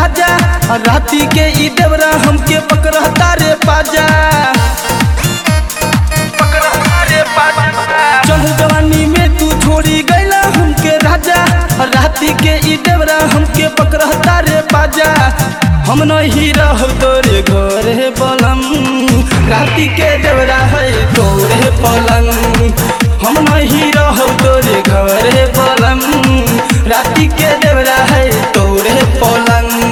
राजा राती के ई देवरा हमके पकड़ता रे पाजा चढ़ जवानी में तू छोड़ी गैला हमके राजा राती के ई देवरा हमके पकड़ता रे पाजा हम नहीं रह तोरे घरे पलम राती के देवरा है तोरे पलंग हम नहीं रह तोरे घरे पलम राती के देवरा है तोरे पलंग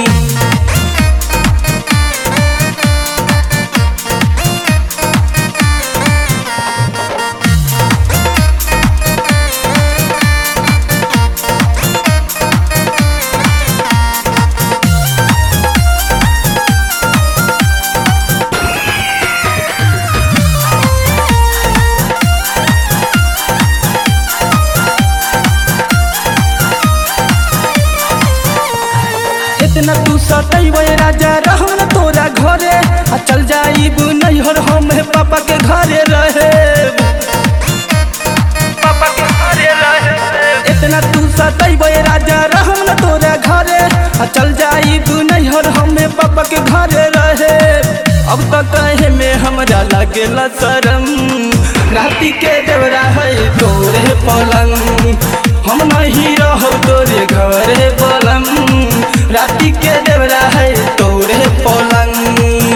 इतना तू सतैबे राजा रहम न तोरा घरे आ चल जाइब नैहर हम पापा के घरे रहे पापा के घरे रहे इतना तू सतैबे राजा रहम न तोरा घरे आ चल जाइब नैहर हम पापा के घरे रहे अब तो कहे में हमरा लागेला शरम राती के देवरा है तोरे पलंग हम नहीं रह तोरे घरे पलंग राती के देवरा है तोरे पलंग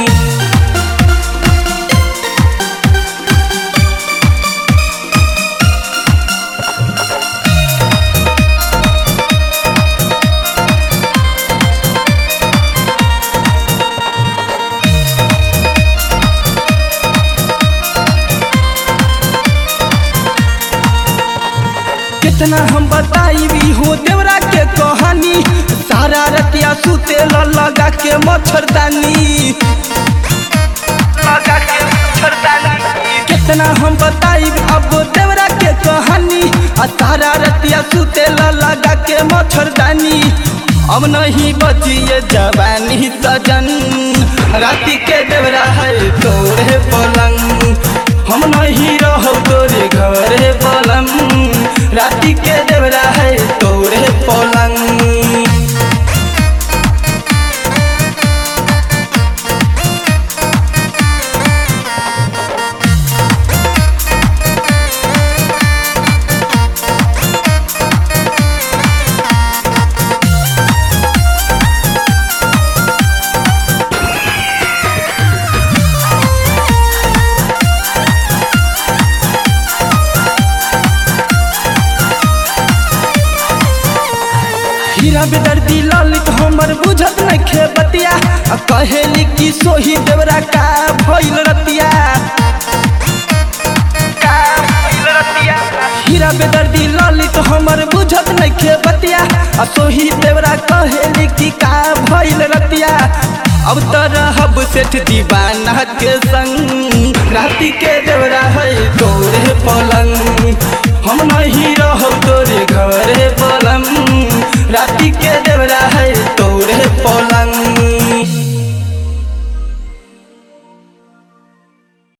कितना हम बताई हो देवरा के कहानी सारा रतिया सुते ल लगा के मच्छरदानी लगा के मच्छरदानी कितना हम बताई अब देवरा के कहानी आ सारा रतिया सुते ल लगा के मच्छरदानी अब नहीं बचिए जवानी सजन राती के देवरा है तोरे पलंग हम नहीं रहो तोरे घरे पलंग राती के देवरा है तोरे पलंग हीरा बेदर्दी ललित हमर बुझत न खे बतिया आ कहेली कि सोही देवरा का भइल रतिया का भइल रतिया हीरा बेदर्दी ललित हमर बुझत न खे बतिया आ सोही देवरा कहेली कि का भइल रतिया अब तो रहब सेठ दीवाना के संग राती के देवरा है तोरे पलंग हम नहीं रहो तोरे घरे पलंग राती के देवरा है तोरे पलंग